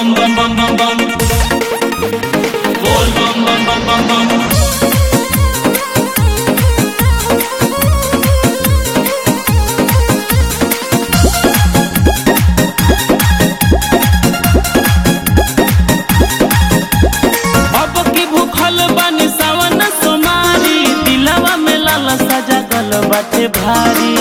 bum bum bum bum bum. Bol bum bum bum bum bum. अब की भूखल बानी सावन सोमारी दिलवा में लाल सजा गल बाटे भारी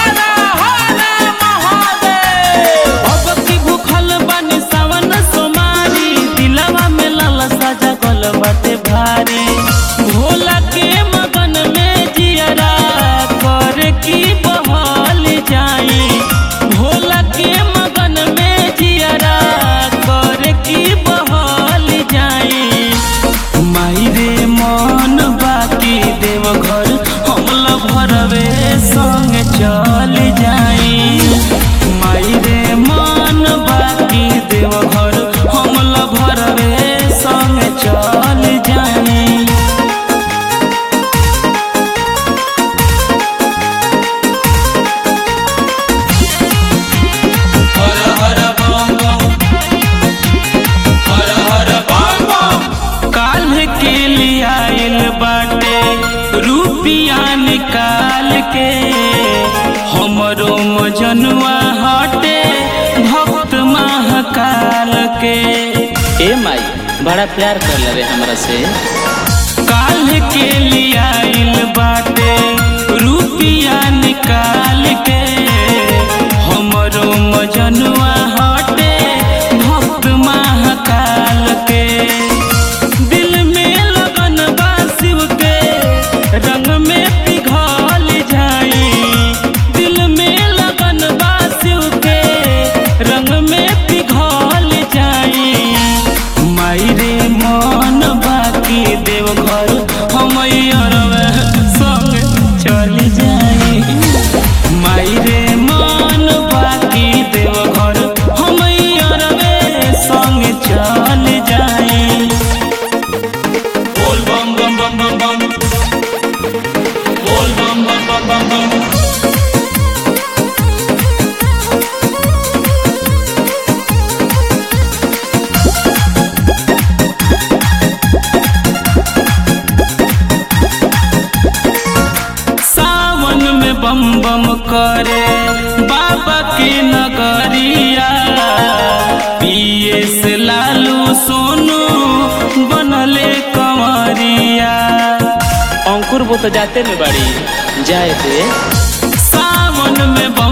अब की भूखल बानी सावन सोमारी दिलवा में लाल सजा गल बाटे भारी भोला के मगन में जियरा कर की बहल जाई भोला के मगन में जियरा कर की बहल जाई माई रे मन बाकी देव घर हमला भरवे संग चल जाई माई रे मन बाकी देव घर हमला भरवे संग चल जाई Hara hara bum bum. Hara hara bum bum. काल्ह के लिए आइल बाटे रुपिया निकाल के हमरो मजनुआ हटे भक्त महाकाल के ए माई बड़ा प्यार कर ले हमरा से काल्ह के लिए आइल बाटे रुपिया निकाल के हमरो मजनुआ हटे भक्त महाकाल के दिल में लगन बा शिव के रंग में पिघल जाई दिल में लगन बा शिव के रंग में पिघल जाई माई रे मन बाकी देव घर हम अरवे संग चल जाई माई रे मन बाकी देव घर हम अरवे संग चल जाई Bol bum bum bum bum bum. Bol bum bum bum bum bum. सावन में बम बम करे बाबा के नगरिया पिए से लालू सोनू बनले कंवरिया अंकुर वो तो जाते में बड़ी जाए थे सावन में बम